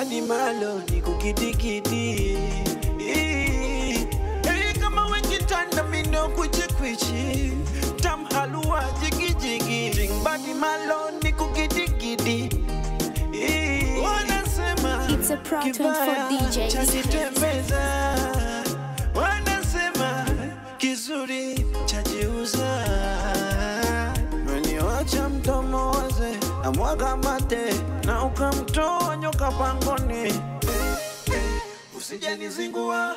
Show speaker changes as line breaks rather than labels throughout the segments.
badi malo ni kukitikiti Hey, kama wekitanda mindo kwichikwichi tam halua jigijigi Drink badi malo ni kukitikiti wanasema
It's a Pro 24
kibaya
DJs.
chajitembeza wanasema kizuri chajiuza meniwacha mdomo waze na mwaga mate na ukamtoa nyoka pangoni usijanizingua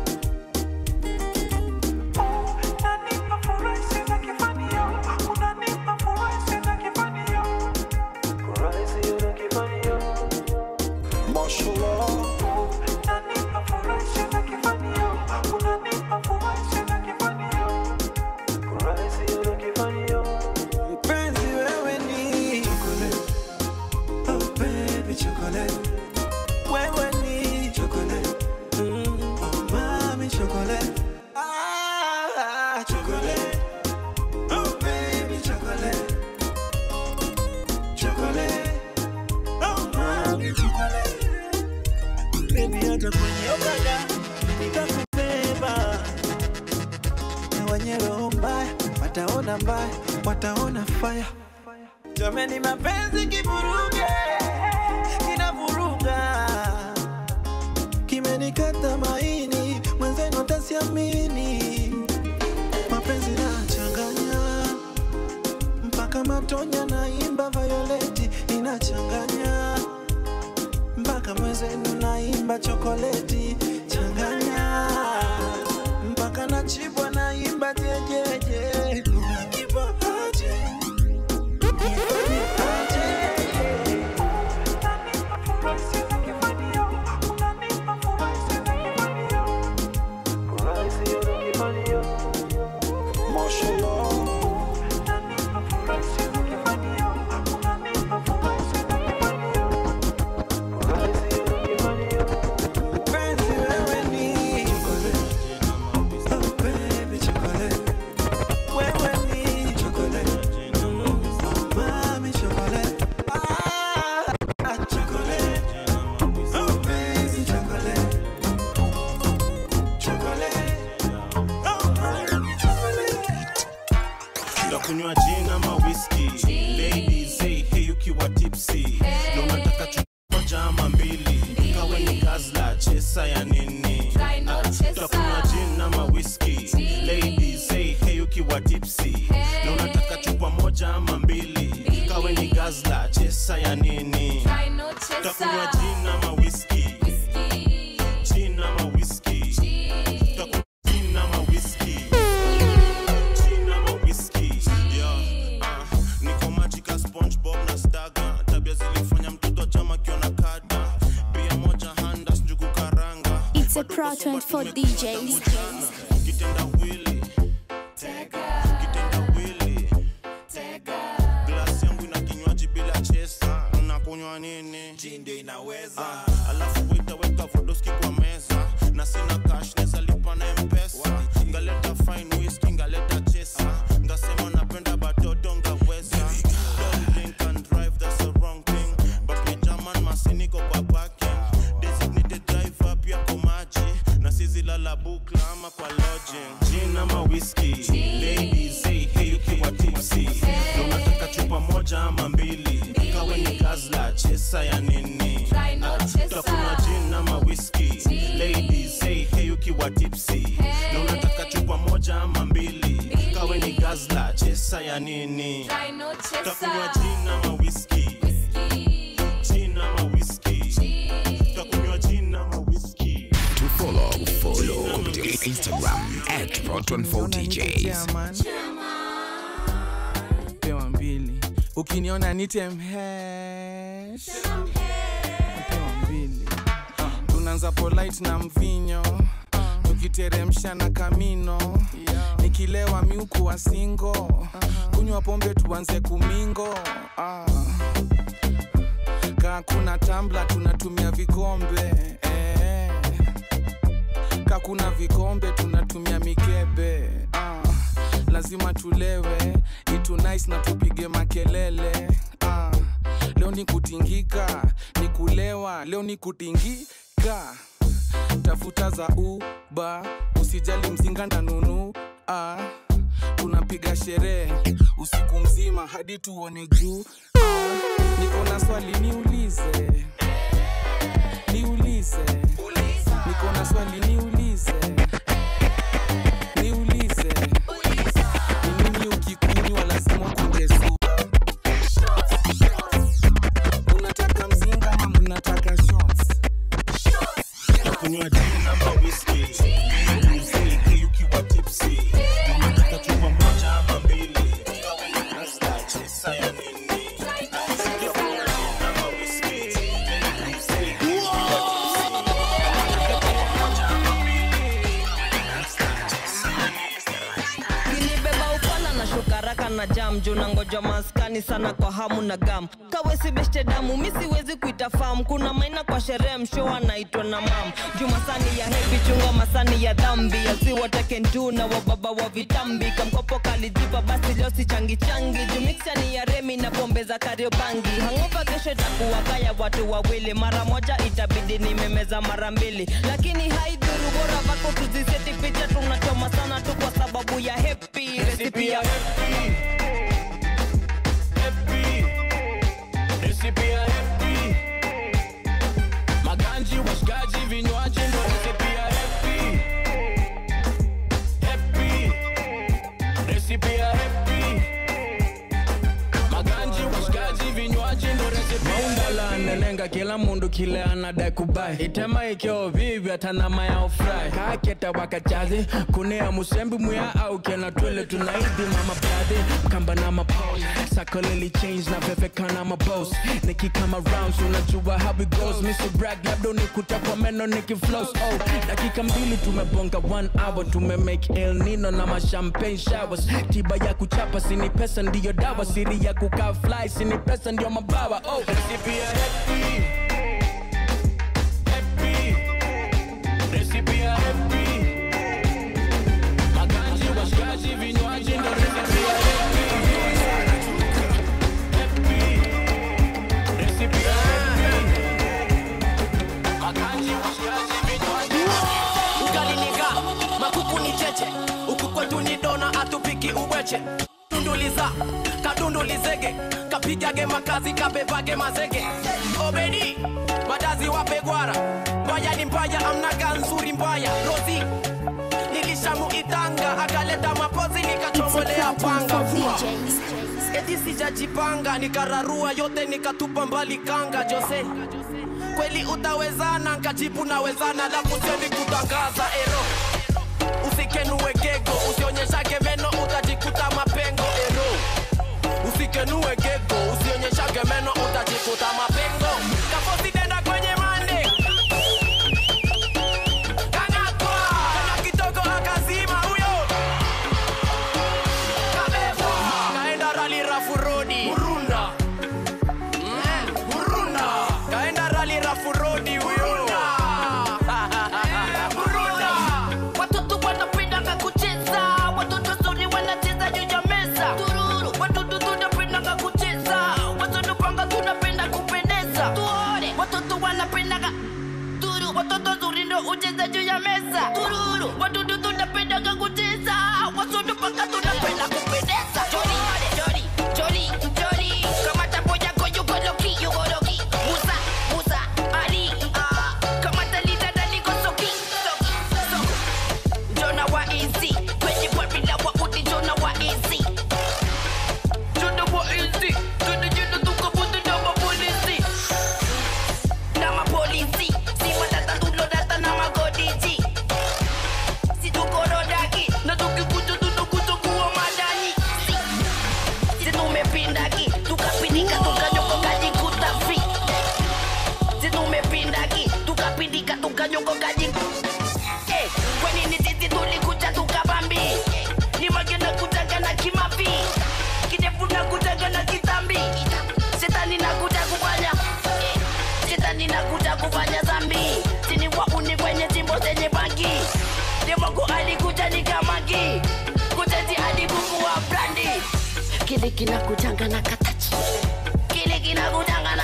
mpenzi wewe ni chocolate. Oh, baby, chocolate. Wewe ni chocolate. Mm, oh, mami, chocolate. Ah, chocolate. Oh, baby, chocolate. Chocolate. Oh, mami, chocolate. Baby, hata kwenye okada nitakubeba na wenye roho mbaya wataona mbaya, wataona faya. Jameni, mapenzi kivuruge, kinavuruga, kimenikata maini, mwenzenu atasiamini. Mapenzi nachanganya mpaka matonya, naimba Violeti inachanganya mpaka mwenzenu naimba chokoleti changanya mpaka nachibwa naimba jejeje unakipa aje Nifanye aje Mpenzi wewe ni chocolate. Oh baby chocolate. Wewe ni chocolate. Oh mami chocolate. Ah, ah, chocolate. Oh baby chocolate. Chocolate. Oh mami chocolate.
ndakunywa gin ama whisky ladies hey, hey ukiwa tipsy na unataka chupa moja ama mbili kawe ni gazla chesa ya nini Ah, utakunywa gin ama whisky ladies hey, hey ukiwa tipsy na unataka chupa moja ama mbili kawe ni gazla chesa ya nini utakunywa gin ama whisky gin ama whisky utakunywa gin ama whisky Gin ama whisky. Yeah, ah, niko majika SpongeBob na Staga. Tabia zilifanya mtoto chama kiona kada. Bia moja handa njugu karanga.
It's a
Bado
Pro
kosoba
24
tumepata
DJs.
kujana. Kitenda wili. Kitenda wili. Glasi yangu ina kinywaji bila chesa. Unakunywa nini? Ndio inaweza. Alafu wita weka vodoski kwa meza. Na sina cash neza lipa na mpesa. Ngaleta fine whisky, ngaleta chesa. Ngasema napenda batoto ngaweza. Don't drink and drive, that's the wrong thing. But ni German masini ko kwa parking. Designated driver pia kwa maji. Na sizi lala bukla ama kwa lodging. Gin ama whisky. Ladies, hey, hey, ukiwa tipsy. Na unataka chupa moja ama mbili. Kawe ni gazla, chesa ya nini? Utakunywa gin ama whisky. Ladies, hey, hey, ukiwa tipsy. Na unataka chupa moja ama mbili. Kawe ni gazla, chesa ya nini? Utakunywa gin ama whisky. Gin ama whisky. Utakunywa gin ama whisky.
To follow, follow kupitia Instagram at Proton4DJs.
pewa mbili ukiniona nitemhesh pewa mbili Ah, tunaanza polite na mvinyo tukiteremsha na kamino nikilewa miuku wa singo kunywa pombe tuanze kumingo Ah. kaa kuna tambla tunatumia vikombe eh. ka kuna vikombe tunatumia mikebe ah. lazima tulewe itu nice na tupige makelele ah. leo ni kutingika ni kulewa leo ni kutingika tafuta za uba usijali mzinga ndanunu ah, tunapiga sherehe usiku mzima hadi tuone juu ah, niko na swali niulize niulize niko na swali niulize niulize ni nini ukikunywa lazima kuongezua unataka mzinga ama mnataka shots
kunywa gin ama whisky muziki ukiwa tipsy unataka chupa moja ama mbili nasta chesa ya nini ama whisky muziki ukiwa tipsy unataka chupa moja ama mbili nasta chesa ya nini
nilibeba upala na shukaraka na jam juu na ngoja maskani sana kwa hamu na gam kawesi beshte damu mi siwezi kuita fam kuna maina kwa sherehe msho anaitwa na mam juu masani ya hevi chunga masani ya dhambi asiwatekendu na wababa wa vitambi kamkopo kalijipa basi leo si changi changi juu miksani ya remi na pombe za kariobangi hangopa kesho itakuwa kaya watu wawili mara moja itabidi nimemeza mara mbili lakini haidhuru bora vako tuziseti picha tunachoma sana tu kwa sababu ya hepi resipi ya
Recipe ya happy. Maganji, washikaji, vinywaji ndo recipe ya happy. Happy. Recipe ya happy. Maganji, washikaji, vinywaji ndo recipe ya maundala nenenga kila mundu kile anadai kubai itema ikyo vivi atanama ya ofrai kaketa wakachazi kunea musembi muya au kena twele tunaidi mama brade mkamba na mapos sakoleli change na vevekana mabos nikikama rounds unajua how it goes mr brag labda unikuta kwa meno nikiflows oh dakika mbili tumebonga one hour tumemake el nino na mashampagne showers tiba ya kuchapa sini pesa ndiyo dawa siri ya kukaa fly sini pesa ndiyo mabawa oh recipe ya happy happy recipe ya happy maganji washikaji vinywaji ndo recipe ya happy happy recipe ya happy maganji washikaji vinywaji
ugaliniga makuku ni cheche huku kwetu ni dona atupiki ubweche dunduliza kadundulizege kapigage makazi kabebage mazege obedi madazi wapegwara mbaya ni mbaya amnaga nzuri mbaya rozi nilishamu itanga akaleta mapozi nikachomolea panga Vua. eti sijajipanga nikararua yote nikatupa mbali kanga jose kweli utawezana nkajibu nawezana la kuseni kutangaza ero usikenue gego usionyeshage meno utajikuta mapengo ero usikenue gego usionyeshage meno utajikuta mapengo kafosidenda kwenye mande kangatwa kana kitoko akazima huyo kabebwa kaenda rali rafu rodi murunda Mm, murunda kaenda rali rafu rodi huyo murunda
Watoto wanapendanga kucheza, watoto zuri wanacheza juu ya meza. Tururu, watoto tunapendanga kucheza, watoto panga tunapenda kupendeza. Tuone, watoto wanapendanga turu, watoto zuri ndo ucheza juu ya meza. Tururu, watoto tunapendanga kucheza, watoto panga tunapenda kupendeza. Jori, jori, jori, jori, kama tapo yako yuko loki, yuko loki. Musa, Musa, Ali, ah, kama talita dali ko soki, soki, soko. Jona wa easy kwenye warila wa udi Jona wa easy Jona wa easy Tuna jina tukabutu na mapolisi Na mapolisi Si matata tulo data na magodiji Si tukorodaki Na tukikuja tunakuja kuwa madani Si Si tumepindaki Tukapindika tukanyoko kajikuta fi Si tumepindaki Tukapindika tukanyoko kajikuta Eh, kwani ni sisi tulikuja tukabambi ni magena kutaga na kimapi kidefu na kutaga na kitambi shetani na kuja kufanya eh, shetani na kuja kufanya zambi sini wauni kwenye jimbo zenye bangi demogo alikuja ni kamagi kuteti hadi buku wa brandi kile kinakujanga na katachi kile kinakujanga na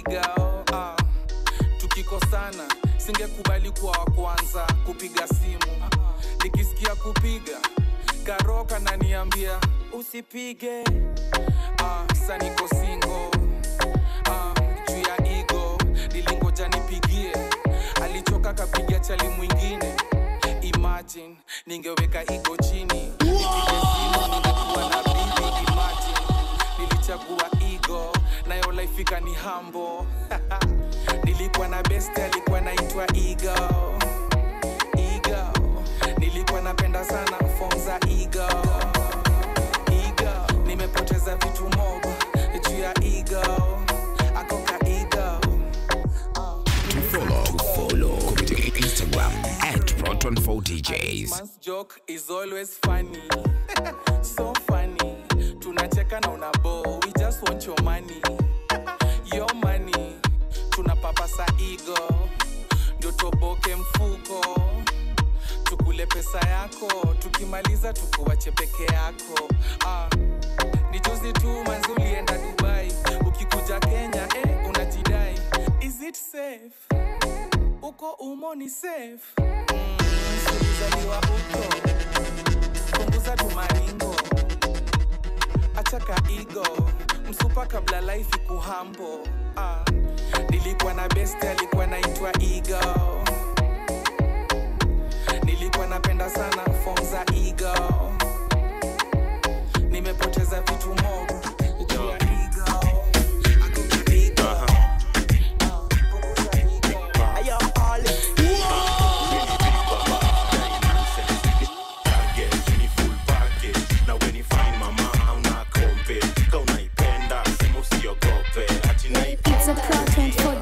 igao ah. tukikosana singekubali kuwa wa kwanza kupiga simu nikisikia kupiga karoka naniambia usipige ah, saniko singo ah, juu ya igo nilingoja nipigie alichoka kapiga chali mwingine imagine ningeweka igo chini nipige simu ningekuwa na bibi imagine nilichagua igo nayo laifika ni hambo nilikuwa na best alikuwa naitwa igo igo nilikuwa napenda sana fom za igo igo nimepoteza vitu mob juu ya igo akoka igo
To follow, follow kupitia Instagram at Proton4DJs.
Man's joke is always funny. so funny. Tunacheka na unabo. We just want your money. Your money. Tunapapasa ego. Ndio toboke mfuko. Tukule pesa yako. Tukimaliza tukuwache peke yako. Ah. Ni juzi tu manzi ulienda Dubai. Ukikuja Kenya, eh, unajidai. Is it safe? Uko umo ni safe? ulizaliwa uko punguza tumaringo achaka igo msupa kabla life kuhambo ah. nilikuwa na best alikuwa naitwa igo nilikuwa napenda sana fom za igo nimepoteza vitu mob juu ya igo Akuka igo. Ah, punguza igo.
It's a content for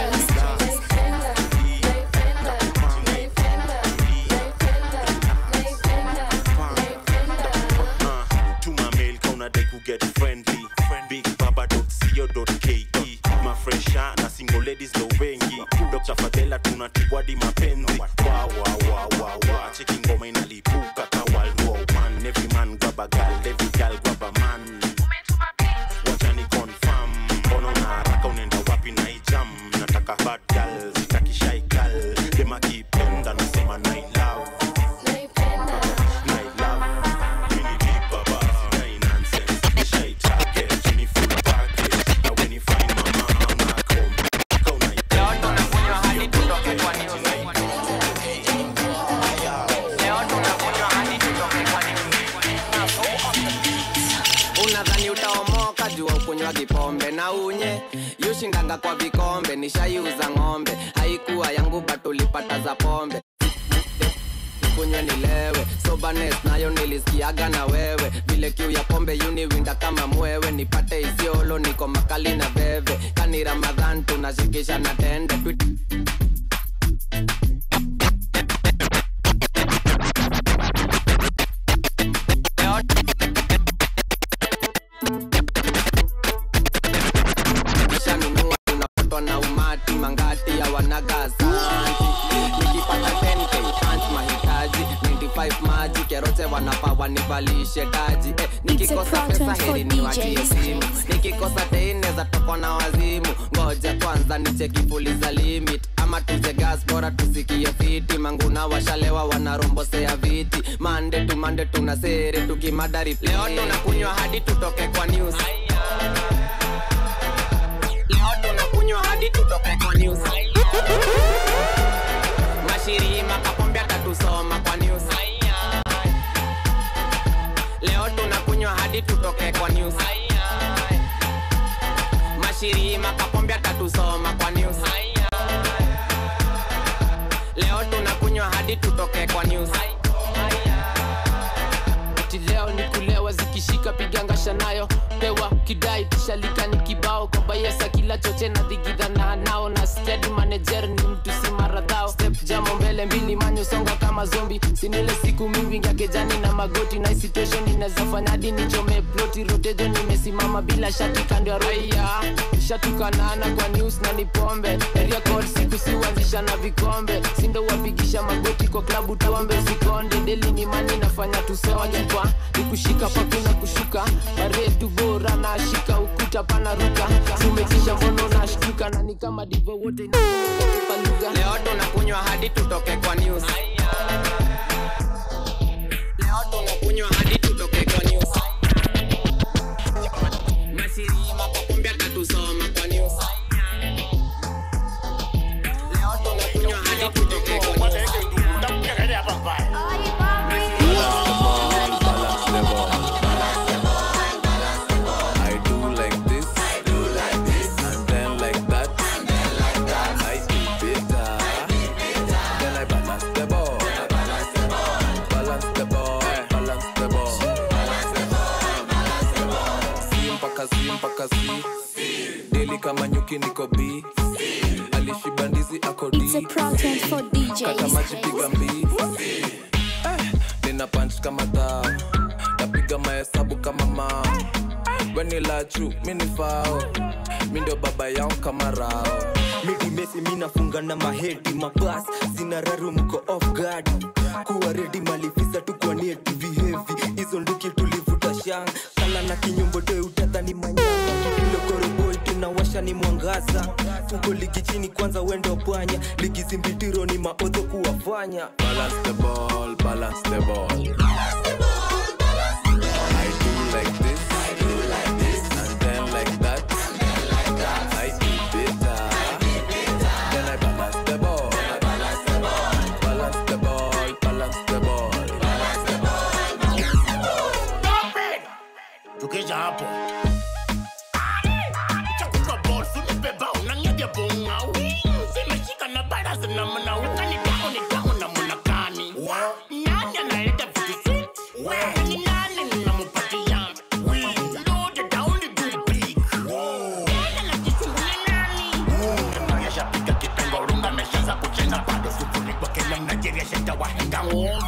DJs.
get friendly bigbaba.co.ke mafresha na single ladies ndo wengi dr fadela tunatibwadi mapenzi wawawawawa cheki ngoma inalipuka kawalua man every man grab a girl every girl grab a man wachani confirm mbona na haraka unaenda wapi na ijam nataka bad girl sitaki shy girl dem akipenda nasema nai love nai love mini big baba nai nonsense shy target mini full package na when you find mama I'm home kau naipenda
unadhani utaomoka jua ukunywa kipombe na unye yushindanga kwa vikombe nishaiuza ng'ombe haikuwa yangu batulipata za pombe kunywe nilewe sobanes nayo nilisikiaga na wewe vile kiu ya pombe yuniwinda kama mwewe nipate isiolo niko makali na veve kani ramadhan tunashikisha na tende Twi- Nishanunua tunapatwa na umati mangati ya wanagasanti nikipata 10k punch mahitaji 95 maji kerote wanapa wanivalishe taji eh, nikikosa
It's a
pesa
content for
heri niwachie
DJs.
simu nikikosa teineza tokwa na wazimu ngoja kwanza nicheki fuliza limit ama tuze gas bora tusikie fiti manguna washalewa wanarombosea viti mande tu mande tuna sere tukimadari leo tunakunywa hadi tutoke kwa news leo tunakunywa hadi tutoke kwa news mashirima kapombe atatusoma kwa news leo tunakunywa hadi tutoke kwa news mashirima kapombe atatusoma kwa news leo tunakunywa hadi tutoke kwa news
ati leo ni kulewa zikishika pigangasha nayo pewa kidai tishalika ni kibao kwa bayesa kila choche na dhigidhana nao na steady manager ni mtu si maradhao step jamo mbele mbili manyo songa kama zombi sinile siku mingi ya kejani na magoti na situation naweza fanya hadi nichome ploti rotejo nimesimama bila shati kando ya raia shatukanana kwa news na ni pombe area code siku siuanzisha na vikombe sindo wapigisha magoti kwa klabu tuombe sikonde deli ni mani nafanya tusonye kwa nikushika pakuna kushuka baretu bora na shika ukuta pana ruka tumekisha mbono na shtuka na ni kama divo wote kwa lugha
leo tunakunywa hadi tutoke kwa news leo tunakunywa hadi tutoke kwa news masirima kakumbia katusoma kwa news leo tunakunywa hadi tutoke kwa news
I do like this, do like this, and then like that, and then like that. I do better, then I balance the ball, balance the ball, balance the ball, balance the ball, balance the ball. Si mpaka si mpaka si, deli kama nyuki niko B, alishiba ndizi ako D.
It's a project for
kata maji
DJs.
piga mbii Eh, nina punch kama taa napiga mahesabu kama mao wenilachu minifao mi ndio baba yao kama rao
midi mesi minafunga na mahedi mabas zina raru mko off guard kuwa redi malifisa tukwa nieti vihevi hizo nduki tulivuta shang kala na kinyumbo toe utadhani manyama kilokoroboi tunawasha ni mwangaza tuko ligi chini kwanza wendo pwanya ligi zimbitiro ni maodho kuwafanya
balance the ball balance the ball I do like this, I do like this, and then like that, and then like that. I do better, then I balance the ball, balance the ball, balance the ball, balance the ball, balance the ball.
tukisha hapo chakuka bol simebeba unanyaja bongau zimeshika na bara zinamna ukani damu ni damu na munakani nani analeta vitu sweet ni nani namupatia lote down the good big nani anajisumbulia nani ameshapiga kipengo runga ameshaanza kucheza bado sufuri kwa Kenya Nigeria shenda wahenga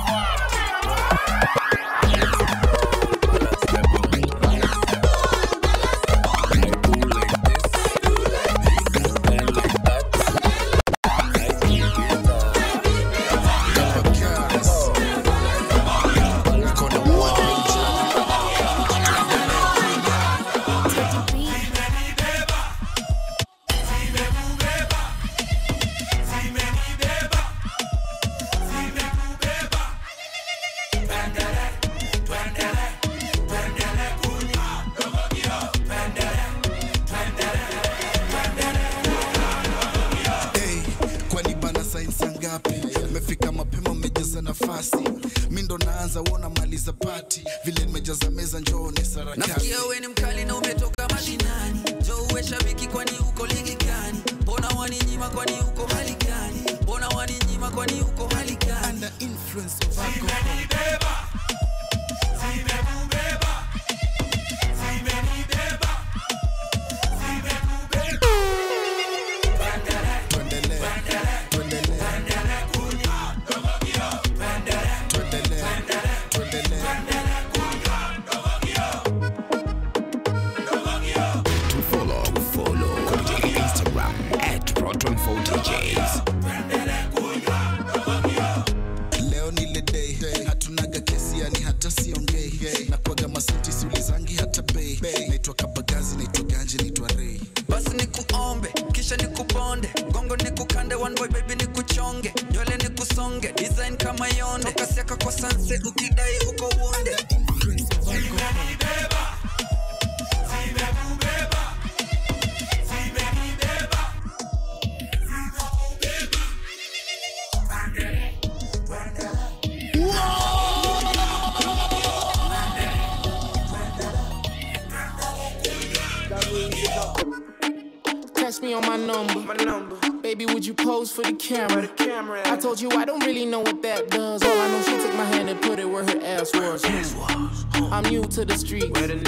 Hey, kwani bana sainsi ngapi mefika mapema mmejaza nafasi mi ndo naanza wona maliza pati vile nimejaza meza njoone sarakasi
nasikia we ni mkali na umetoka mashinani jo uwe shabiki kwani uko ligi gani mbona waninyima kwani uko hali gani mbona waninyima kwani uko hali gani
Under influence of alcohol.
To follow, follow kupitia Instagram at Proton4DJs.
leo ni ile day hatunaga kesi yani hata siongei na kwaga masenti siulizangi hata bei naitwa kabagazi naitwa ganje naitwa rei
basi nikuombe kisha nikuponde gongo nikukande one boy baby nikuchonge nywele nikusonge design kama yonde kasiaka kwa sanse ukidai uko wonde
Text me on my number. My number. Baby, would you pose for the camera? the camera. I told you I don't really know what that does. All I know, she took my hand and put it where her ass was. I'm new to the street.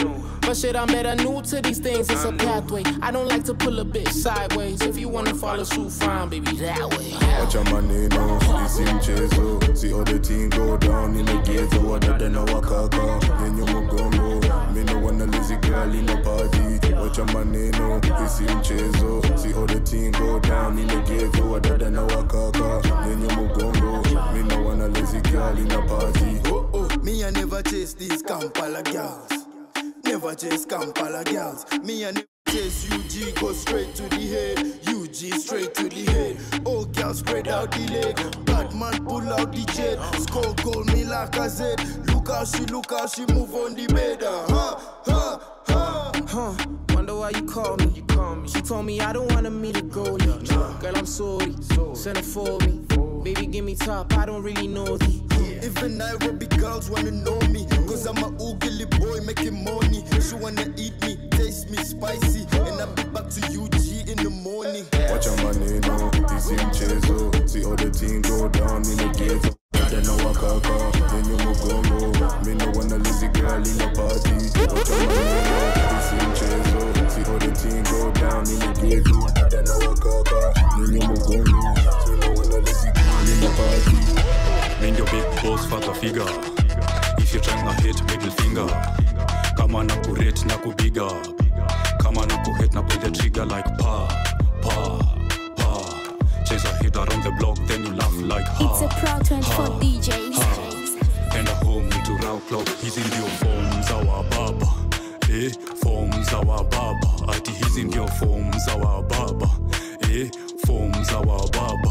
But shit, I'm better new to these things. It's a pathway. I don't like to pull a bitch sideways. If you wanna follow suit, fine, baby, that way.
Wacha maneno, isi mchezo Si other team go down in the ghetto Wadada na wakaka, nyenye mgongo Me no wanna lazy girl in a party Wacha maneno, isi mchezo Si other team go down in the ghetto Wadada na wakaka, nyenye mgongo Me no wanna lazy girl in a party
Oh, oh, me I never chase these Kampala girls. Never chase Kampala girls. Me I never chase UG, go straight to the head. UG straight to the head. Oh, girl, spread out the leg. Batman pull out the jet. Skull call me like a Z. Look how she, look how she move on the bed. Uh, huh, huh, huh.
Huh, wonder why you call me. You call me. She told me I don't wanna meet a goalie. Girl, I'm sorry. Send it for me. Baby, give me top. I don't really know thee.
Even Nairobi girls wanna know me. Cause I'm a oogly boy making money. She wanna eat me, taste me spicy. And I'll be back to UG in the morning.
Wacha maneno, isi mchezo Si other team go down in the ghetto Wadada na wakaka, nyenye mgongo Me no wanna lazy girl in a party Wacha maneno, isi mchezo Si other team go down in the ghetto Wadada na wakaka, nyenye mgongo Me no wanna lazy girl in a party
Mind your big boss father figure If you're trying to hit middle finger Kama na kurate na kubiga Kama na kuhit na pull the trigger like pa Pa Pa Chase a hit around the block then you laugh like ha
It's a Pro 24 DJs.
Enda home to round clock hizi ndio form za wababa eh, form za wababa ati hizi ndio form za wababa eh, form za wababa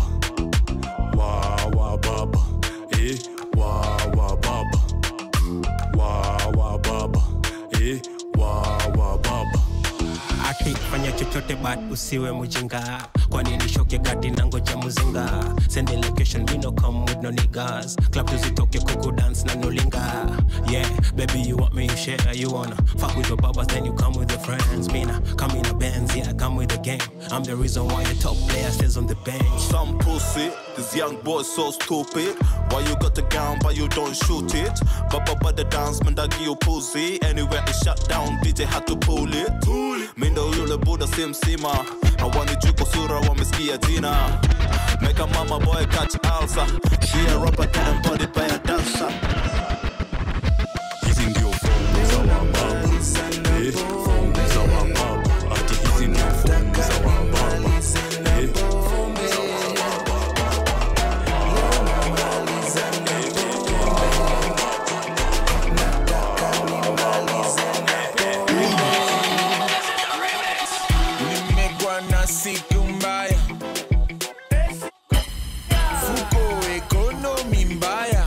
wa wababa eh, wa wababa wa wababa eh, wa wababa
ati fanya chochote but usiwe mjinga kwani nishoke gadi na ngoja muzinga send the location we no come with no niggas club tuzitoke kuku dance na nulinga yeah baby you want me you share you wanna fuck with your babas then you come with your friends mina come in a Benz yeah I come with the game I'm the reason why the top player stays on the bench
Some pussy, this young boy so stupid. Why you got the gun but you don't shoot it? Baba but the dance man that give you pussy. Anywhere it shut down, DJ had to pull it. Mindo yule buda si msima. Hawani juko sura wamesikia jina. Make a mama boy catch ulcer. She a rapper getting bodied by a dancer.
hizi ndio form za wababa eh, form za wababa ati hizi ndio form za wababa eh, form za
nimekuwa na siku mbaya fuko ekonomi mbaya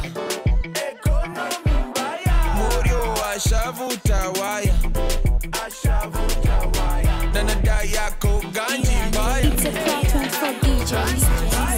morio ashavuta waya na nada yako ganji mbaya
It's a Pro 24 DJs.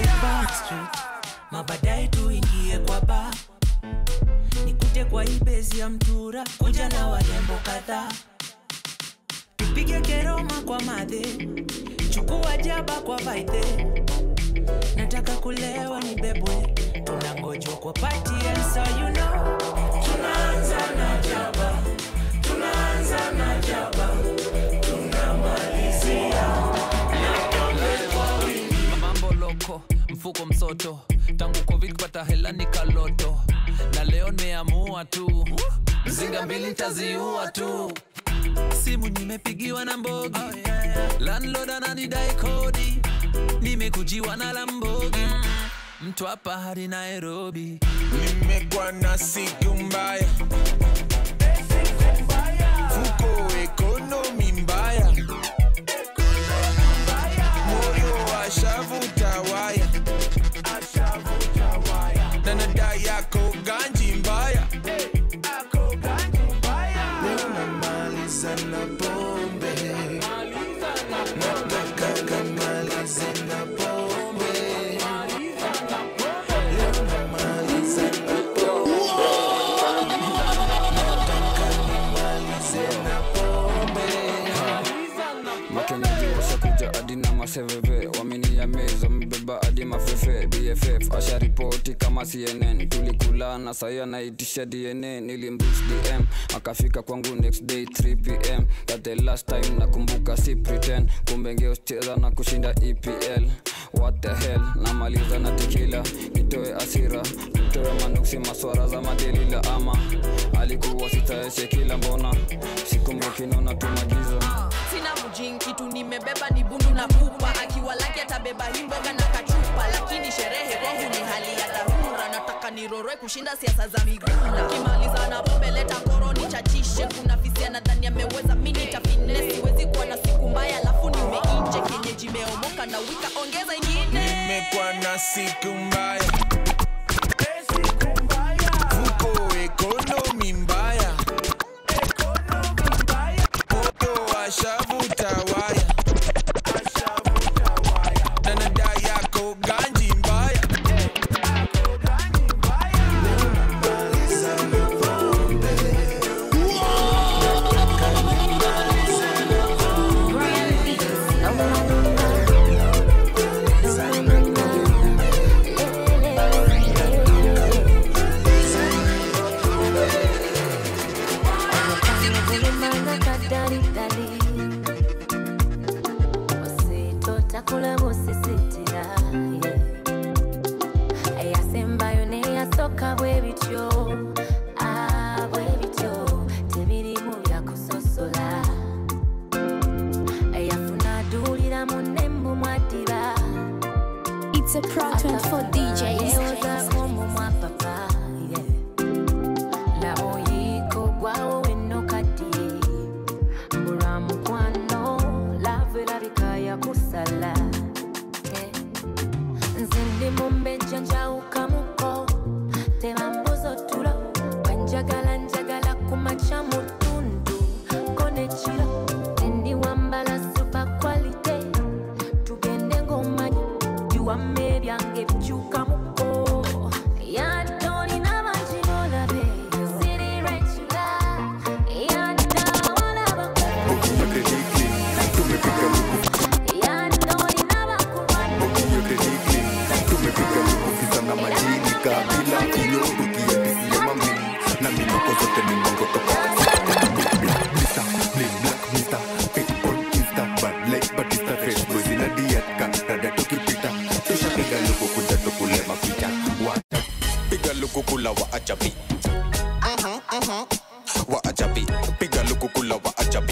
mabadaye tuingie kwa ba nikute kwa ibezi ya mtura kuja na warembo kadhaa pige keroma kwa madhe chukua jaba kwa vaidhe nataka kulewa ni bebwe tunangojwa kwa pati and so you know tunaanza na jaba tunaanza na jaba tunamalizia na pombe kwa wingi
mambo loko mfuko msoto tangu covid kupata hela ni kaloto na leo nimeamua tu mzinga mbili ntaziua tu simu nimepigiwa na mbogi landlord ananidai kodi nimekujiwa na lambogi mtu hapa hadi nairobi
nimekuwa na siku mbaya fuko ekonomi mbaya moyo ashavuta waya na nada yako ganji mbaya
Leo namaliza na pombe nataka nimalize na pombe Leo namaliza na pombe nataka nimalize na pombe
makenyaji washakuja hadi na maseveve wame
maini ya meza mbeba hadi mafefe bff asha ripoti kama cnn tulikulana sahi anaitisha dna nilimrich dm akafika kwangu next day 3 pm that the last time nakumbuka si pretend kumbe ngeucheza na kushinda epl what the hell namaliza na tikila nitoe asira nitoe manuksi maswara za madelila ama alikuwa sitaeshe kila mbona sikumbuki naona tumagizo
sina mjin kitu nimebeba ni bundu na pupa akiwa laki atabeba himboga na kachupa lakini sherehe kwangu ni hali ya dharura nataka niroroe kushinda siasa za miguna kimaliza na pombe leta koro nichachishe kuna fisia nadhani ameweza mini tafine siwezi kuwa na siku mbaya alafu nimeinje kenyeji imeomoka na wika ongeza ingine
nimekuwa na siku mbaya mfuko ekonomi mbaya moto washavuta waya danada yako ganji mbaya
takula busisitira eyasembayo neyasooka bwe bityo Ah, bwe bityo tebirimu byakusosola eyafuna aduulira munnembu mwadiba
It's a Proton for DJs.
yewozaako omumwa papa lamoyiiko gwawo wenokaddiye mbulwa mukwano laavu erabika yakusala Eh, nze ndi mu mbejja njawukamuko tebambuza otulo wenjagala njagala kumaca mu ttundu ko nekiro tendi wambala super quality tugende ng'omanyi biwamma ebyange bikyukamuko yadde olina bangi bolabe siri regula yadde awalabako yadde olina bakubana
tumepiga lukukiza na majini kabila iyo tukiendisia mami na minoko zote ni mongo toka Mr. Plain Black Mr. Pick on Insta Bad like Batista Fresh Boys in a diet ka Rada tukipita Tushapiga luku kuja tukule mapicha Wata Piga luku kula wa ajabi Wa ajabi Piga luku kula wa ajabi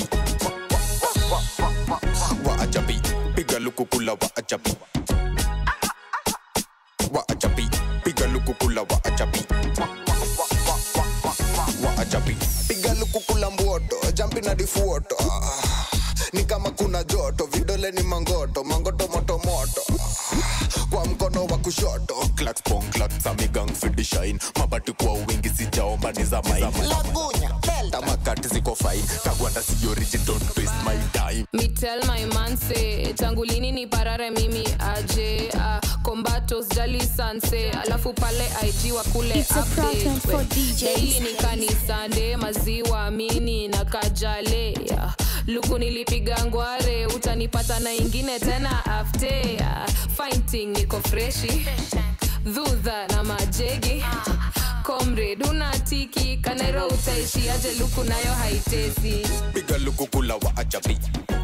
Wa ajabi Piga luku kula wa ajabi wa ajabi piga lukukula wa ajabi wa ajabi
piga lukukula mboto jampi na difuoto Ah, ni kama kuna joto vidole ni mangoto mangoto moto moto Ah, kwa mkono wa kushoto
clacks pong clacks amigang fidi shine mabati kwa wingi sijaomba ni za main
lagunya
tamakati ziko fine kagwanda si origin don't waste my time
Me tell my man say tangu lini ni parare mimi aje uh, kombatos jali sanse alafu pale IG wa kule
It's a Proton for DJs.
daily ni kanisande maziwa mini na kajale uh, luku nilipiga ngware utanipata na ingine tena afte uh, fighting niko freshi dhudha na majegi comrade unatiki kanero utaishi aje luku nayo haitesi
piga lukukula wa ajabi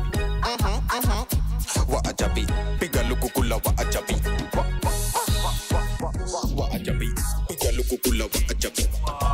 wa ajabi piga lukukula wa ajabi wa, wa, wa, wa ajabi piga lukukula wa ajabi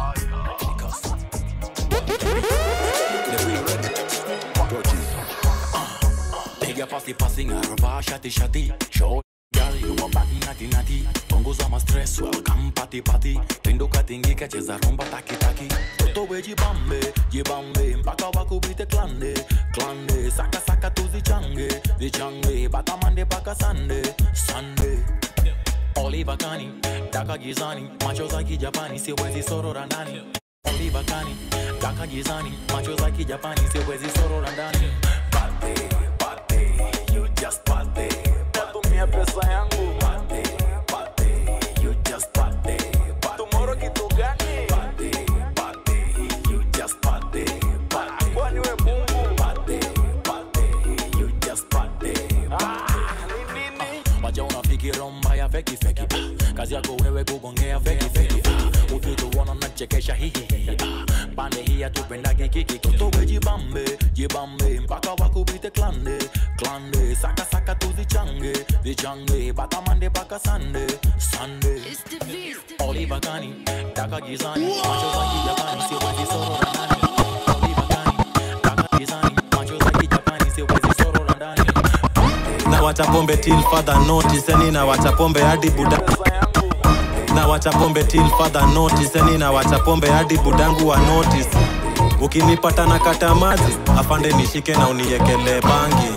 Piga pasi pasi ngarva shati shati Show girl you a body nati nati Punguza ma stress welcome party party Pinduka tingika cheza rumba taki taki Toto we jibambe jibambe Mpaka wakubite klande klande Saka saka tu zichange zichange Bata mande paka sande sande Oliva kani taka gizani Macho za kijapani siwezi sorora ndani Oliva kani taka gizani Macho za kijapani siwezi sorora ndani Pate pate you just pate Tumia pesa yangu pate pate you just pate Tomorrow kitu gani pate pate you just pate pate Kwani we Mungu pate pate you just pate Ah, ni nini wacha unafiki romba ya feki feki ah. kazi yako wewe kugongea feki feki ah. ukituona nachekesha hihihi ah. pande hii atupendage kiki kotowe jibambe jibambe mpaka wakubite klande klande saka saka tuzichange zichange baka mande baka sande sande Oliver Gani taka gizani macho za kijapani siwezi sorora ndani Oliver Gani taka gizani macho za kijapani siwezi sorora ndani
na wacha pombe till further notice yani na wacha pombe hadi buda na wacha pombe till further notice yani na wacha pombe hadi budangu wa notice ukinipata na kata maji afande nishike na uniekelee bangi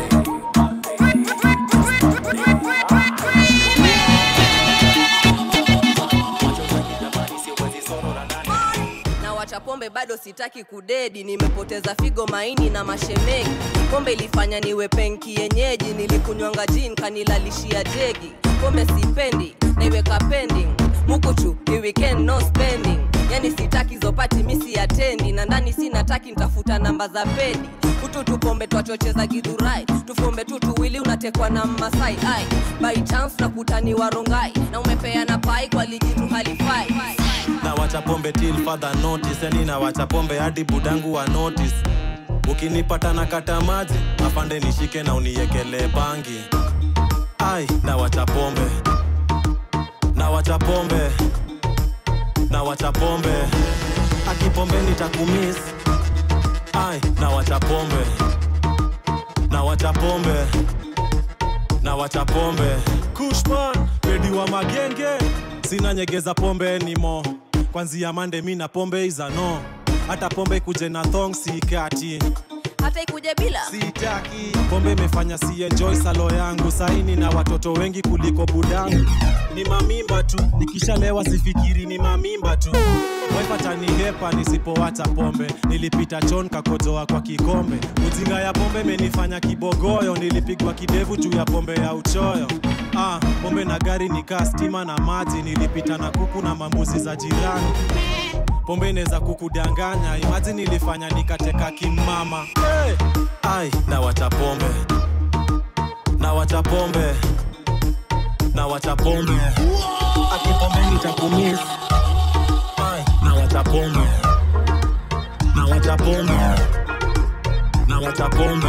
na wacha pombe bado sitaki kudedi nimepoteza figo maini na mashemengi pombe ilifanya niwe penki yenyeji nilikunywanga jin kanilalishia jegi pombe sipendi naiweka pending mukuchu ni weekend no spending yani sitaki zopati misi atendi na ndani sinataki ntafuta namba za pedi ututu pombe twachocheza gidhurai tufombe tu tuwili unatekwa na mmasai ai by chance na kutani warongai na umepeana pai kwa ligi tu halifai
na wacha pombe till further notice yani na wacha pombe hadi budangu wa notice ukinipata na kata maji afande nishike na uniekelee bangi ai na wacha pombe na wacha pombe na wacha pombe akipombe nitakumis ai na wacha pombe na wacha pombe na wacha pombe kushman pedi wa magenge sina nyegeza pombe nimo kwanzia mande mi na pombe izano hata pombe kuje na thong sikati
hata ikuje bila
sitaki pombe imefanya si enjoy salo yangu saini na watoto wengi kuliko budangu ni mamimba tu nikishalewa sifikiri ni mamimba tu wepatanihepa nisipowacha pombe nilipita chon kakojoa kwa kikombe ujinga ya pombe imenifanya kibogoyo nilipigwa kidevu juu ya pombe ya uchoyo ah, pombe na gari nikaa stima na maji nilipita na kuku na mambuzi za jirani pombe inaweza kukudanganya imaji nilifanya nikateka kimama hey! ai na wacha pombe na wacha pombe na wacha pombe akipombe nitakumis ai na wacha pombe na wacha pombe na wacha pombe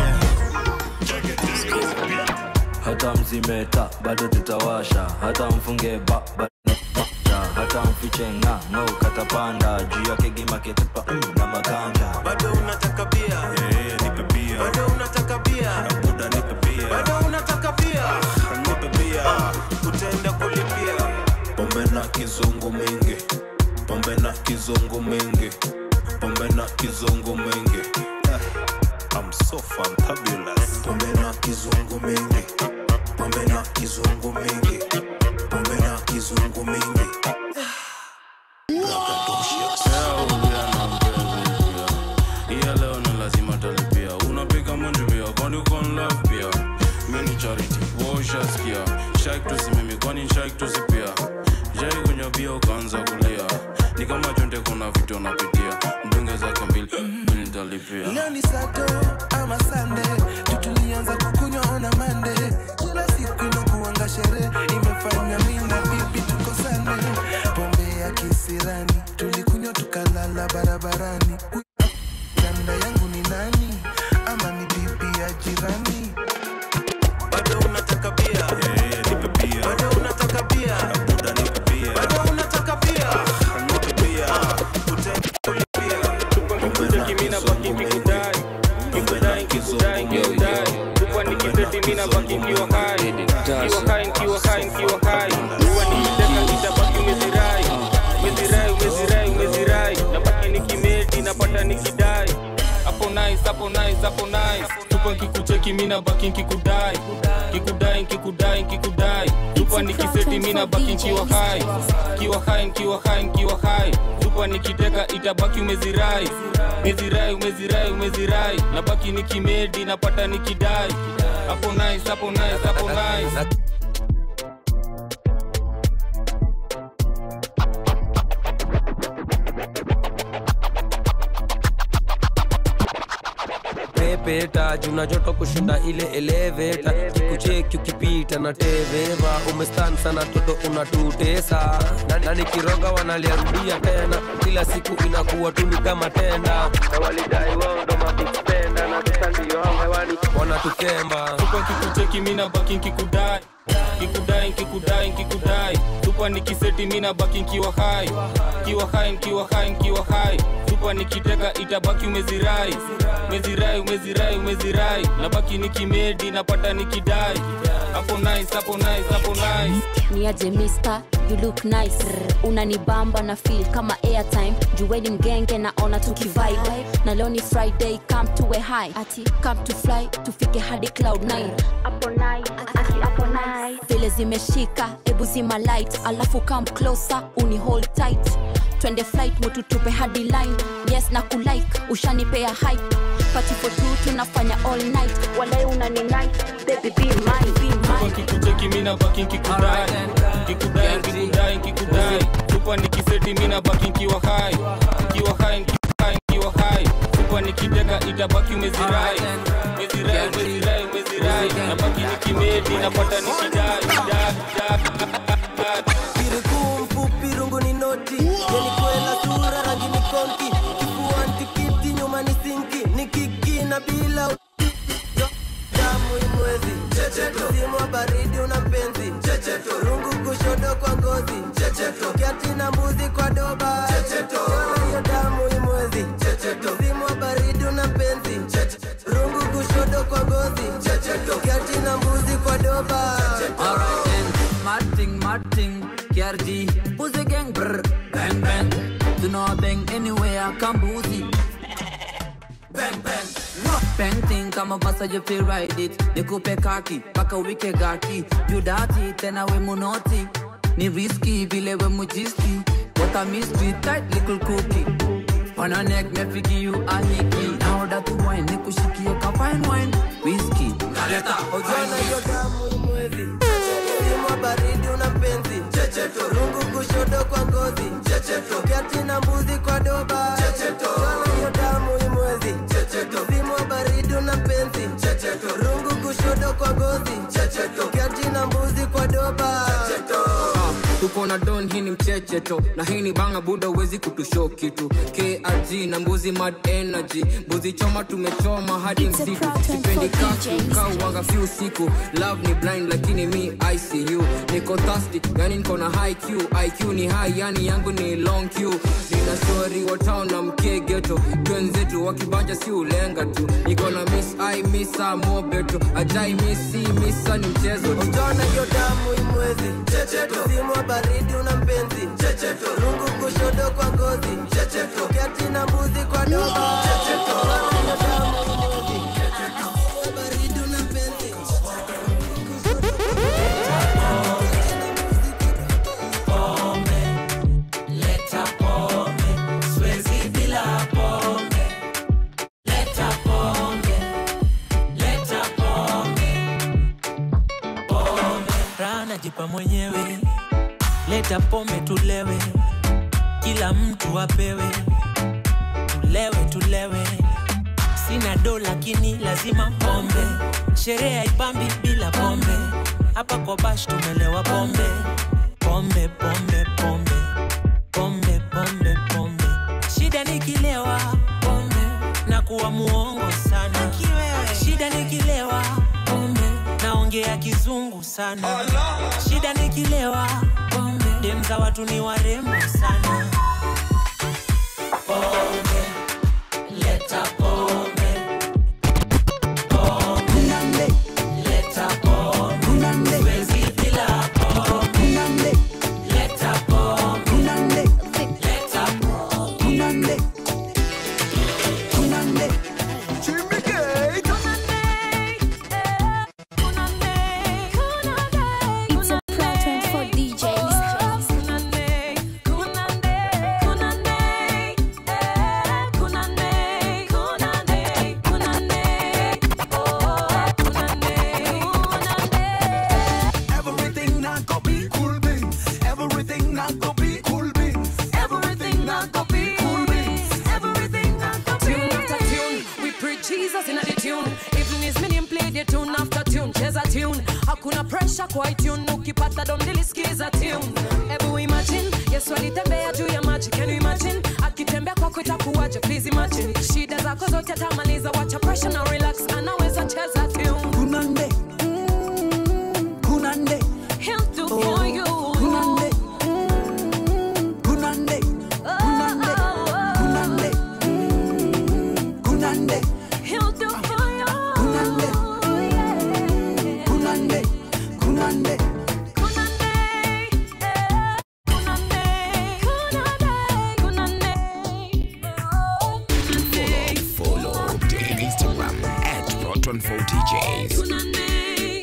hata mzimeta bado tutawasha hata mfunge ba, ba na- hata mfiche nga no katapanda juu yake gimaketupa mm, na maganda
bado unataka bia
yeah, nipe bia
bado unataka bia
buda nipe bia
bado unataka bia
nipe bia
utaenda kulipia
pombe na kizungu mingi pombe na kizungu mingi pombe na kizungu mingi Eh, I'm so fantabulous
pombe na kizungu mingi pombe na kizungu mingi pombe na kizungu mingi
iya leo na lazima talipia unapiga munju pia kwani uko in love pia mini charity woshaskia shak tusimimi kwani shak tusipia jai kunywa bia ukaanza kulia ni kama chonde kuna vitu unapitia mdunge zake mbili mimi nitalipia
leo ni sato ama sande tutulianza kukunywa ona mande kila siku inakuanga sherehe imefanya mi na bibi tukosane pombe ya kisirani tulikunywa tukalala barabarani ganda yangu ni nani ama ni bibi ya jirani bado unataka bia
nipe bia
bado unataka bia
buda nipe bia
bado unataka bia
nipe bia
hapo nice hapo nice hapo nice tupa nkikucheki mina baki nkikudai kikudai nkikudai nkikudai tupa nikiseti mina baki nkiwa hai kiwa hai nkiwa hai nkiwa hai tupa nikiteka itabaki umezirai umezirai umezirai umezirai nabaki nikimedi napata nikidai hapo nice hapo nice hapo nice
pepeta
leta juna joto kushinda ile eleveta kikucheki ukipita na teveva umestan sana toto unatutesa na, na nikiroga wanaliarudia tena kila siku inakuwa tuni kama tenda na walidai wao ndo mabigspenda na sasa ndio hao hewani wanatukemba
tupa kikucheki mina baki nkikudai kikudai nkikudai nkikudai tupa nikiseti mina baki nkiwa hai kiwa hai nkiwa hai nkiwa hai tupa nikiteka itabaki umezirai umezirai umezirai umezirai nabaki nikimedi napata nikidai hapo nice hapo nice hapo nice
ni aje mister you look nice unanibamba na feel kama airtime juweni mgenge naona tukivibe na leo ni friday come to a high ati come to fly tufike hadi cloud 9 hapo night ati hapo night vile zimeshika ebu zima light alafu come closer uni hold tight twende flight mututupe hadi line yes na kulike ushanipea hype party for two tunafanya all night walai unani night baby be mine be
tupa
mine
kikucheki mina baki nkikudai nkikudai nkikudai nkikudai tupa nikiseti mina baki nkiwa hai nkiwa hai nkiwa hai nkiwa hai tupa nikiteka itabaki umezirai umezirai umezirai umezirai nabaki nikimedi napata nikidai dai, dai, dai.
kirikuu mfupi rungu ni noti yenikwela sura rangi ni konki kifua ntikiti nyuma ni sinki ni kiki na bila u- Yo, damu imwezi msimu wa baridi una mpenzi rungu kushoto kwa ngozi kiati na mbuzi kwa doba Yona hiyo damu imwezi msimu wa baridi una mpenzi rungu kushoto kwa ngozi kiati na mbuzi kwa doba
Alright then, mad thing, mad thing, KRG, Pussy gang, brr, bang bang. Do not bang anywhere, come boozy. Bang bang. Bang thing, kama basa you feel ride it. Nikupe kaki, paka wike gaki. You dirty, tena we munoti. Ni risky, vile we mujiski. What a mystery, tight little cookie. On a neck, me figure you a hickey. Now that you wine, nikushikie ka fine wine. Whiskey, kaleta,
Ojana hiyo damu imwezi msimu wa baridi una mpenzi rungu kushoto kwa ngozi kiati na mbuzi kwa doba Ojana hiyo damu imwezi msimu wa baridi una mpenzi rungu kushoto kwa ngozi kiati na mbuzi kwa doba
tuko na don hii ni mchecheto na hii ni banga buda uwezi kutusho kitu krg na mbuzi mad energy mbuzi choma tumechoma hadi msiku sipendi kaku kauwanga fi usiku love ni blind lakini mi icu niko thirsty yani niko na high q iq ni high yani yangu ni long q nina shori wa town na mkegeto twenzetu wakibanja si ulenga tu niko na miss i misa mobeto ajai misi misa ni mchezo tu
Ojana hiyo damu imwezi msimu wa baridi una mpenzi rungu kushoto kwa ngozi kiati na mbuzi kwa doba Ojana hiyo damu imwezi msimu wa baridi una mpenzi
Leta pombe, siwezi bila pombe. Leta pombe, leta pombe, pombe. Raha najipa mwenyewe, leta pombe tulewe, kila mtu apewe, tulewe tulewe. Sina do lakini lazima pombe, sherehe haipambi bila pombe. Hapa kwa bash tumelewa pombe, pombe pombe pombe pombe pombe pombe. Shida nikilewa pombe na kuwa muongo sana. Shida nikilewa pombe naongea kizungu sana. Shida nikilewa pombe dem za watu ni warembo sana. Pombe, leta pombe. Pombe, leta pombe. Siwezi bila pombe. Leta pombe. Leta pombe.
It's a problem for DJs.
kwa itune ukipata dondilisikiza tune ebu imagine yesu alitembea juu ya maji can you imagine akitembea kwako itakuwaje please imagine shida zako zote atamaliza wacha pressure na relax anaweza cheza tune
kunande kunande
he'll do for you
kunande kunande kunande kunande kunande
he'll do for you
kunande kunande kunande
Follow the Instagram at Rotten4DJs.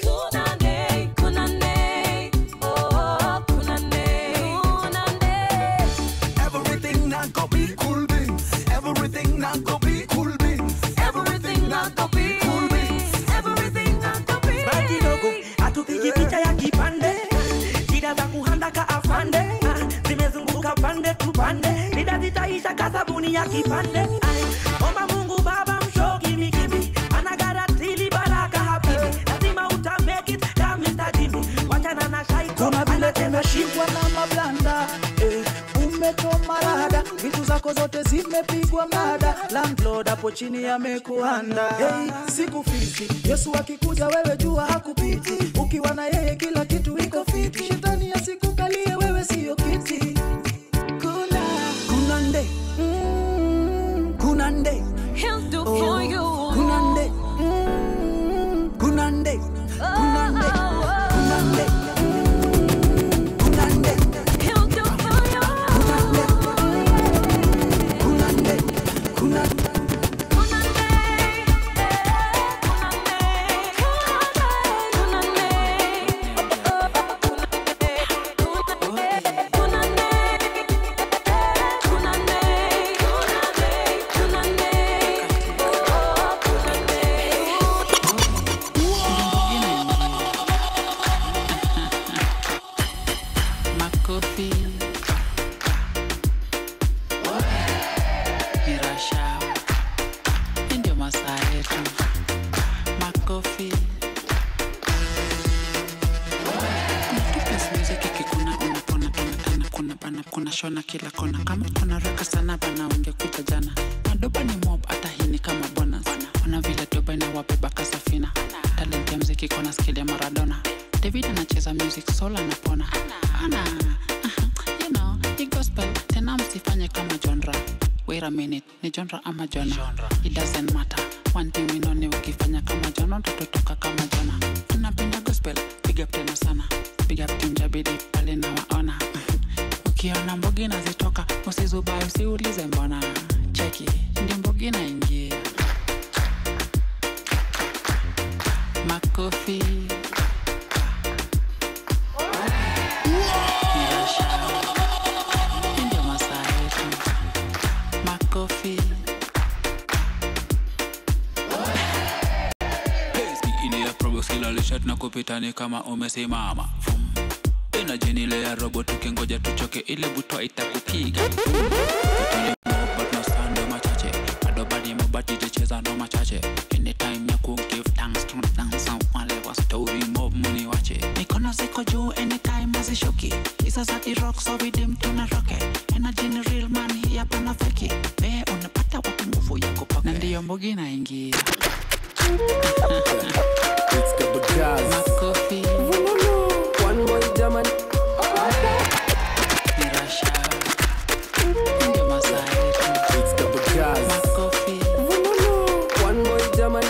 Everything not go be cool beans. Everything not go be cool beans. Everything not go be cool beans. Everything not go be.
Baki kidogo hatupigi picha ya kipande shida za kuhandaka afande Ah, zimezunguka pande tu pande shida zitaisha kasabuni ya kipande Ai, omba mungu baba mshoki mikibi anagaratili baraka habibi lazima uta make it kama Mr. Jimmy wachana na shaiko
Kuna vile
anacheza
umeshikwa na mablanda eh, umechoma rada, vitu zako zote zimepigwa mnada, landlord hapo chini amekuanda. Hey, sikufiti Yesu akikuja wewe jua hakupiti, ukiwa na yeye kila kitu iko fiti, shetani asikukalie wewe siyo kiti. Kuna kunande mm, kunande
He'll do
Oh,
for you.
kunande mm, kunande kunande kunande kunande
He'll do for you.
kunande kunande
makofi ni rasha hii ndio masaa yetu makofi Tupe ikikuna unapona tena tena kuna bana kuna shona kila kona kama kuna raka sana bana ungekuja jana madoba ni mob hata hii ni kama bonus ona vile doba inawabeba kasafina talent ya mziki kona skill ya maradona david anacheza music soul anapona ana you know ni gospel tena msifanye kama genre wait a minute ni genre ama jona it doesn't matter one thing we know ni ukifanya kama jona utatotoka kama jona unapenda gospel big up tena sana big up team jabidi pale na waona ukiona mbogi nazitoka usizubai usiulize mbona cheki ndio mbogi naingia makofi Nirasha. Hii ndio masaa yetu makofi ile probox kila lishat na kupitani kama umesimama Vum. energy ile ya robo tukingoja tuchoke ile butwa itakupiga Vitole mo, but no stand no machache adobadi mobati jicheza no machache anytime ya ku give thanks to dance wale wa story mob muni wache mikono ziko juu anytime azishuki isa za rock so vidim tuna roke energy ni real man hii hapa na feki wewe unapata wapi nguvu ya kupaka na ndiyo mbogi naingia Makofi.
One boy German.
Ni Rasha. Ndio masaa yetu. Makofi.
One boy German.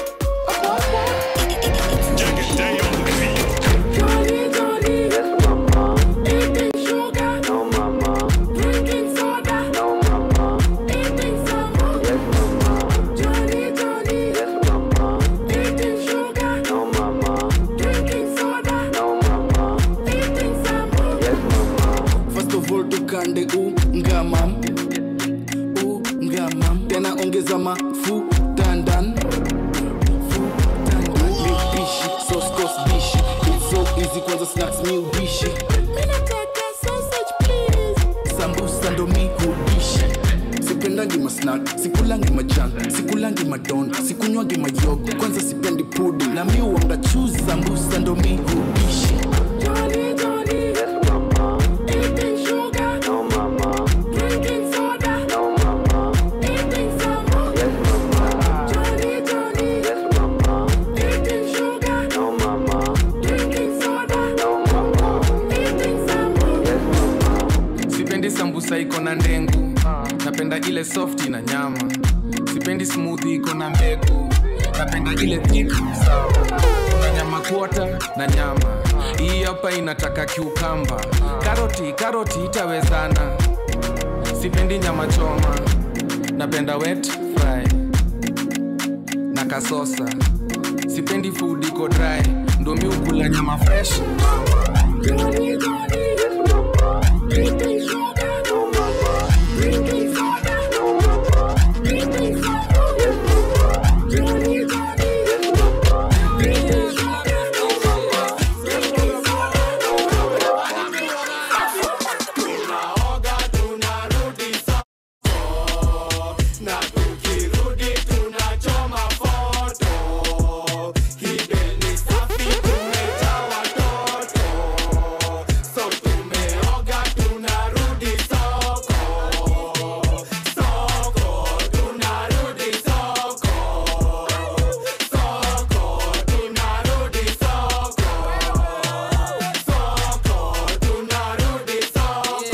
First of all tukande ungamam ungamam tena ongeza mafu dandan mipishi soskos dishi It's so easy kwanza snacks mi udishi sambusa ndo mi hudishi sipendangi masnak sikulangi majan sikulangi madon sikunywangi mayogo kwanza sipendi pudi na mi uanga chuzi sambusa ndo mi hudishi
pizza iko na ndengu napenda ile soft na nyama sipendi smoothie iko na mbegu napenda ile thick sawa kuna nyama kuota na nyama hii hapa inataka kiukamba karoti karoti itawezana sipendi nyama choma napenda wet fry na kasosa sipendi food iko dry ndo mi ukula nyama fresh
na tukirudi tunachoma foto hibeni safi tumejaa watoto so tumeoga tunarudi soko soko tunarudi soko soko tunarudi soko soko tunarudi soko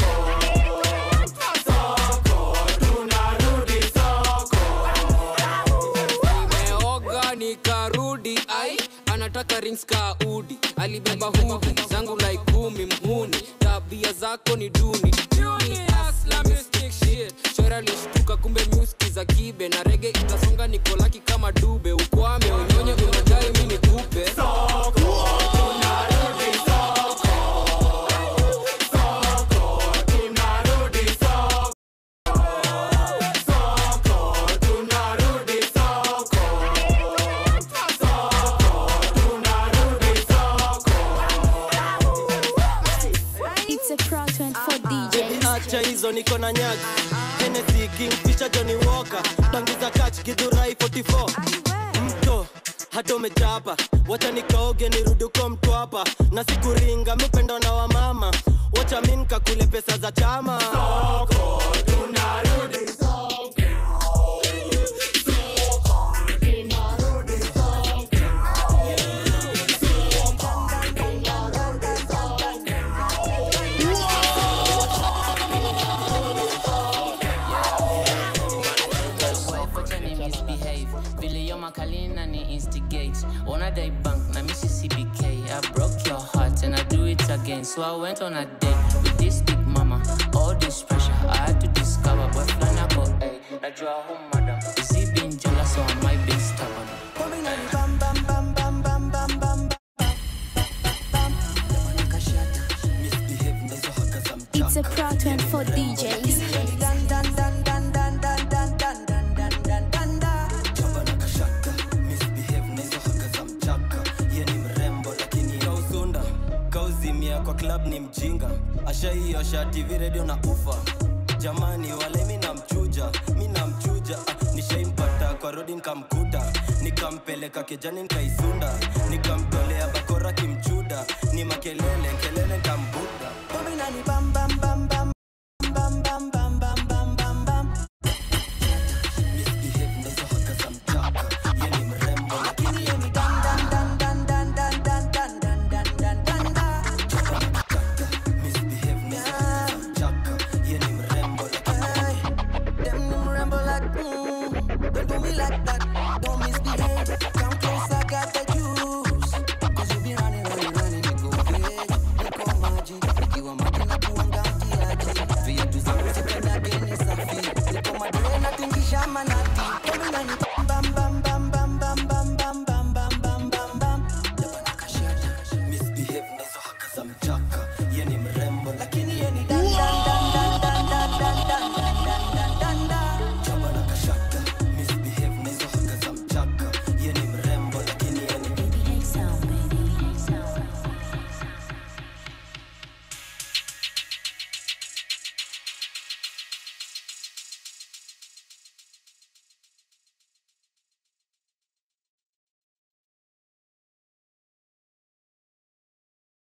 nimeoga nikarudi ai anataka rings ka udi alibeba hudi zangu like kumi mhuni tabia zako ni duni Islamistic shit. Shora lishtuka kumbe muski za kibe na rege itasonga nikolaki kama dube ukwame unyonye unadai mi nikupe
It's a Pro 24 DJ.
acha hizo niko na nyagi Hennessy, Kingfisher, Johnny Walker bangiza kach gidhurai 44 mto hata umechapa wacha nikaoge nirudi uko mtu hapa na sikuringa mipendo na wamama wacha mi nkakule pesa za chama Soko, tunarudi
Wacha misbehave vile yo makalina ni instigate ona day bank na mississippi k i broke your heart and i do it again so i went on a date with this big mama all this pressure i had to discover boy flana go hey najua home madam is he being jealous or am i being stubborn
It's a Pro 24 DJs.
kausunda kauzimia kwa club ni mjinga ashaiosha tv redio na ufa jamani wale mi namchuja mi namchuja ah, nishaimpata kwa rodi nkamkuta nikampeleka kijani nkaisunda nikamtolea bakora kimchuda ni makelele kelele nkambuda
Nikiwa maji na kuanga